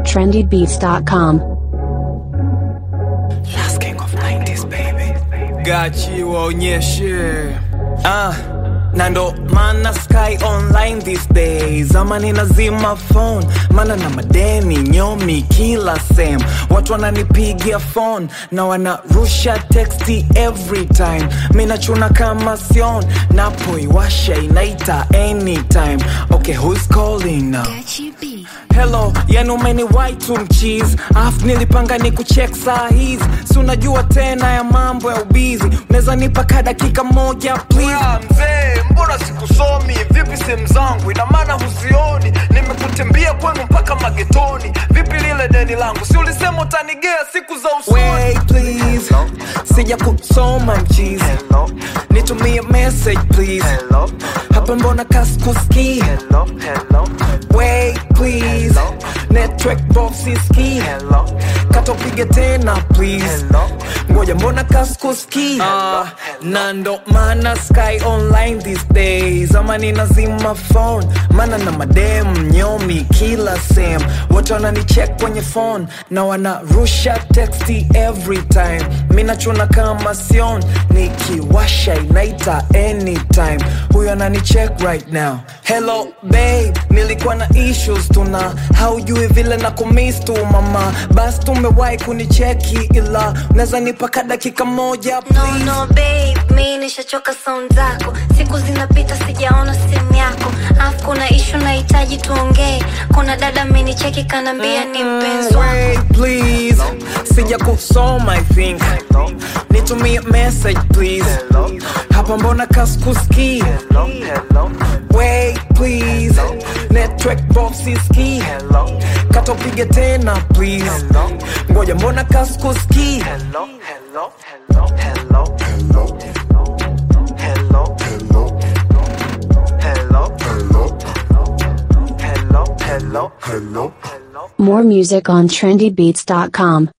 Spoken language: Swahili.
trendybeats.com. Last king of 90s baby gachi waonyeshe ah na ndo mana sky online these days ama ninazima phone mana na madeni nyomi kila sem watu wananipigia phone na wanarusha texti every time minachuna kama sion napoiwasha inaita anytime okay who's calling now hello yani umeniwai tu mchizi afu nilipanga ni kuchek saa hizi si unajua tena ya mambo ya ubizi unaweza nipa ka dakika moja please Ah, mzee mbona sikusomi vipi sehemu zangu ina maana huzioni nimekutembea kwenu mpaka magetoni vipi lile deni langu si ulisema utanigea siku za usoni Wait, please sija kusoma mchizi nitumie message please hapa mbona kaskuski Wait, please network box iski katopige tena please ngoja mbona kaskuski uh, na ndo maana sky online these days ama ninazima phone maana na madem nyomi kila sem wote wananicheck kwenye phone na wanarusha texti every time minachuna kama sion nikiwasha inaita anytime huyo ananicheck right now hello babe nilikuwa na issues tuna haujui vile na kumis tu mama basi tumewahi kunicheki ila unaweza nipaka dakika moja No, please no, babe, mi nishachoka sound zako siku zinapita sijaona simu yako afu kuna ishu nahitaji tuongee kuna dada amenicheki kanaambia ni mpenzi wako Wait, please sija kusoma i think nitumie message please hapa mbona kaskuski Wait, please network box iski katopige tena please ngoja mbona kaskuski More music on trendybeats.com.